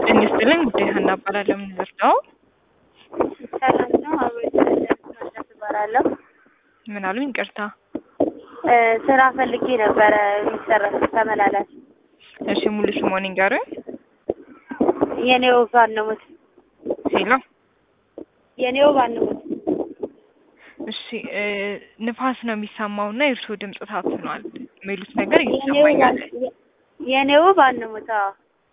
ጤና ይስጥልኝ ጉዳይ ሀና እባላለሁ። ምን ልርዳው? ሰላም ነው። አቤት መለስ እባላለሁ። ምን አሉኝ? ይቅርታ። እ ስራ ፈልጌ ነበረ የሚሰራ ተመላላሽ። እሺ ሙሉ ስሞን ይንገሩኝ። የኔው ባንሙት ሄሎ። የኔው ባንሙት እሺ እ ንፋስ ነው የሚሰማው እና የእርስዎ ድምፅ ታፍኗል የሚሉት ነገር የኔው እየተሰማኛል። የኔው ባንሙት አዎ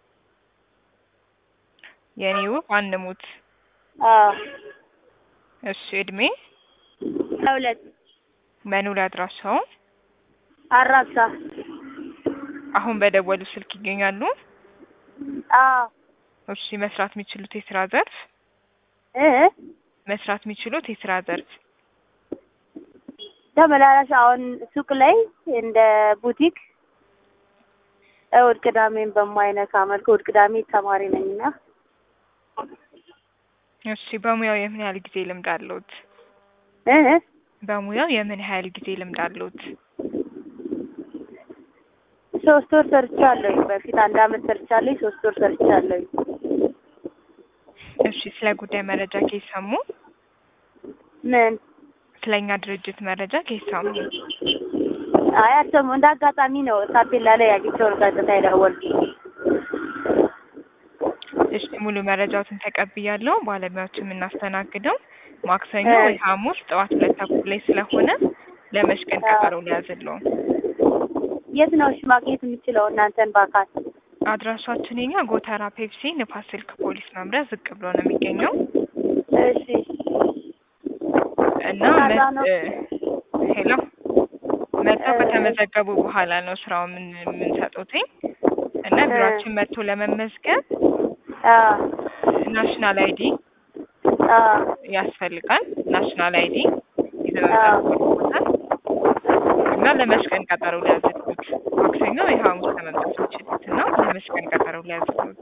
የኔ ውብ አንሙት። አዎ እሺ እድሜ፣ ለሁለት መኖሪያ አድራሻው አራብሳ አሁን በደወሉ ስልክ ይገኛሉ? አዎ እሺ መስራት የሚችሉት የስራ ዘርፍ እ መስራት የሚችሉት የስራ ዘርፍ ተመላላሽ አሁን ሱቅ ላይ እንደ ቡቲክ እሑድ ቅዳሜን በማይነካ መልኩ እሑድ ቅዳሜ ተማሪ ነኝና እሺ በሙያው የምን ያህል ጊዜ ልምድ አለዎት? እ በሙያው የምን ያህል ጊዜ ልምድ አለዎት? ሶስት ወር ሰርቻለሁ። በፊት አንድ አመት ሰርቻለሁ። ሶስት ወር ሰርቻለሁ። እሺ ስለ ጉዳይ መረጃ ከየት ሰሙ? ምን ስለኛ ድርጅት መረጃ ከየት ሰሙ? አይ አልሰማሁም። እንደ አጋጣሚ ነው ታፔላ ላይ አግኝቼው ነው ቀጥታ የደወልኩት። እሺ ሙሉ መረጃዎትን ተቀብያለሁ። ባለሙያዎችን የምናስተናግደው ማክሰኞ እ ወይ ሐሙስ ጠዋት ሁለት ተኩል ላይ ስለሆነ ለመች ቀን ቀጠሮ ሊያዝልዎ? የት ነው እሺ ማግኘት የምችለው እናንተን በአካል? አድራሻችን የኛ ጎተራ ፔፕሲ ንፋስ ስልክ ፖሊስ መምሪያ ዝቅ ብሎ ነው የሚገኘው እሺ እና ከዛ መ- ነው እ ሄሎ መጥተው እ ከተመዘገቡ በኋላ ነው ስራው ምን የምንሰጡትኝ እና እ ቢሮአችን መጥቶ ለመመዝገብ አ ናሽናል አይዲ አ ያስፈልጋል። ናሽናል አይዲ ይዘው አ መምጣት ይኖርብዎታል እና ለመች ቀን ቀጠሮ ሊያዝልዎት? ማክሰኞ ወይ ሐሙስ ከመምጣት የሚችሉት እና ለመች ቀን ቀጠሮ ሊያዝልዎት?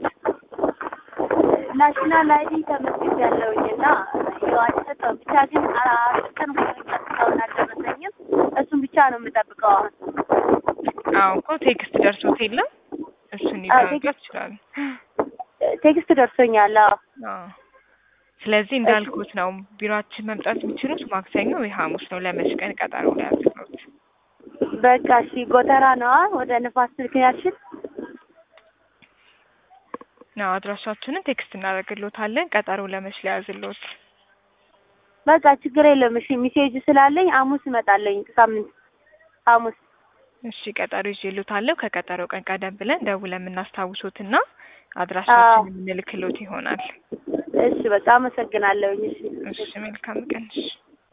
ናሽናል አይዲ ተመዝግቤያለሁኝ እና ያው አልሰጠውም። ብቻ ግን አራት ቀን ሆኖኛል እስካሁን አልደረሰኝም። እሱን ብቻ ነው የምጠብቀው አሁን። አዎ እኮ ቴክስት ደርሶት የለም እሱን አዎ ይዘው ቴክስት መምጣት ይችላሉ። ቴክስት ደርሶኛል። አዎ አዎ ስለዚህ እሺ እንዳልኩት ነው ቢሮአችን መምጣት የሚችሉት ማክሰኞ ወይ ሐሙስ ነው። ለመች ቀን ቀጠሮ ሊያዝልዎት? በቃ እሺ። ጎተራ ነዋ ወደ ንፋስ ስልክ ያልሽን? አዎ አድራሻችንን ቴክስት እናደርግልዎታለን። ቀጠሮ ለመች ሊያዝልዎት? በቃ ችግር የለም። እሺ ሚሴጅ ስላለኝ ሐሙስ እመጣለኝ። ሳምንት ሐሙስ እሺ ቀጠሮ ይዤልዎታለሁ። ከቀጠሮ ቀን ቀደም ብለን ደውለን የምናስታውሶትና አዎ አድራሻችንን የምንልክልዎት ይሆናል። እሺ በቃ አመሰግናለሁኝ። እሺ እሺ መልካም ቀን። እሺ